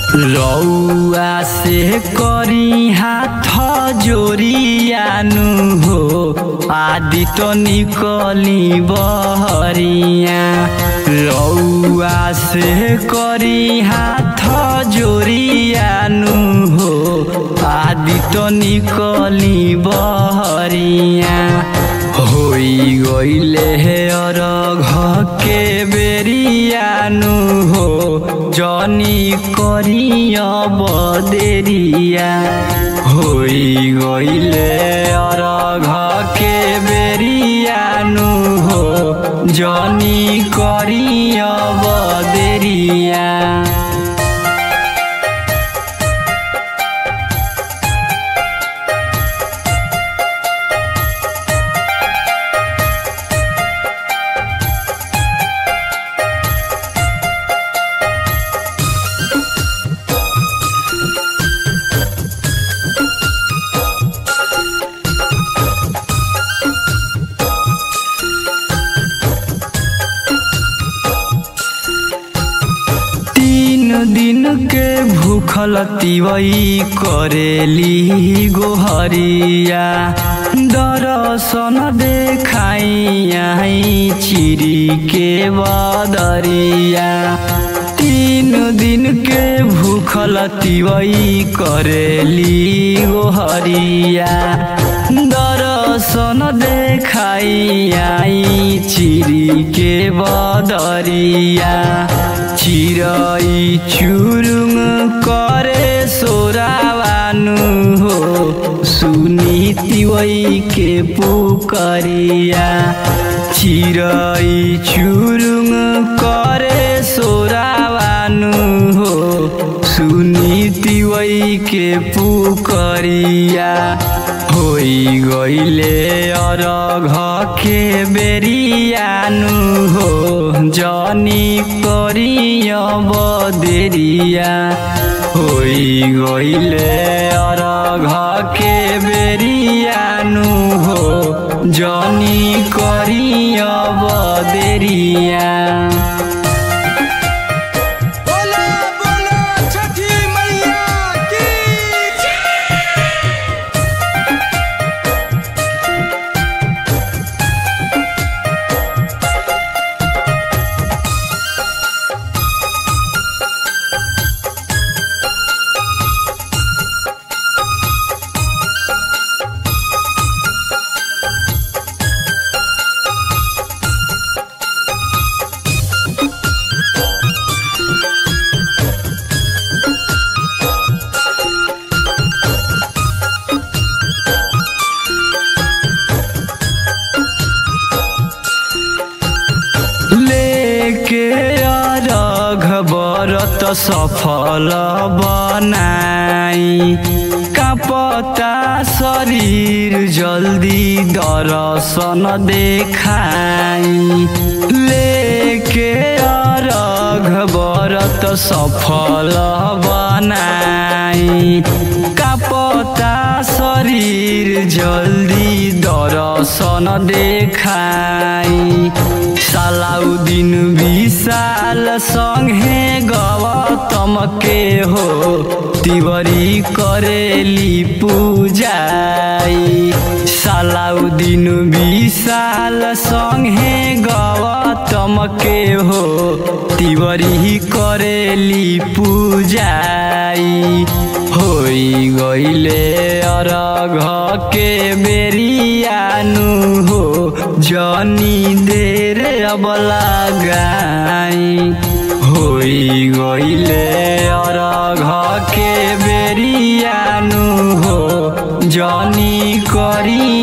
रौआ से करी हाथ जोरियानु हो आदि तो निकली बहरिया रौआ से करी हाथ जोरियानु हो आदि तो निकली बहरिया होई गईले हे अरघ के बेरियानु हो जनी करिया बदेरिया होई गईले अरघ के बेरियानु हो जनी करिया बदेरिया तीन दिन के भूखल तिवई करेली गोहरिया दर्शन देखाई चिरी के बदरिया तीन दिन के भूखल तिवई करेली गोहरिया दर्शन देखाई चिरी के बदरिया चिरई चुरुङ करे सोरावानु हो सुनी तिवई के पुकरिया चिरई चुरुङ करे सोरावानु हो सुनी तिवई के पुकरिया होई गईले अरघ के बेरियानु हो जनी करिया बदेरिया होई गईले अरघ के बेरियानु हो जनी करिया बदेरिया बोला बोला छठी मैया की लेके अरघ बरत सफल बनाई कापता शरीर जल्दी दर्शन देखाई लेके अरघ बरत सफल बनाई कापता शरीर जल्दी दर्शन देखाई सालाउद्दिन विशाल सँगे गौतम के हो तिवरी करेली पूजाई सालाउद्दिन विशाल सँगे गौतम के हो तिवरी करेली पूजाई होई गईले अरघ के बेरियानु हो जनी देर अब लगाई होई गईले अरघ के बेरियानु हो जनी करी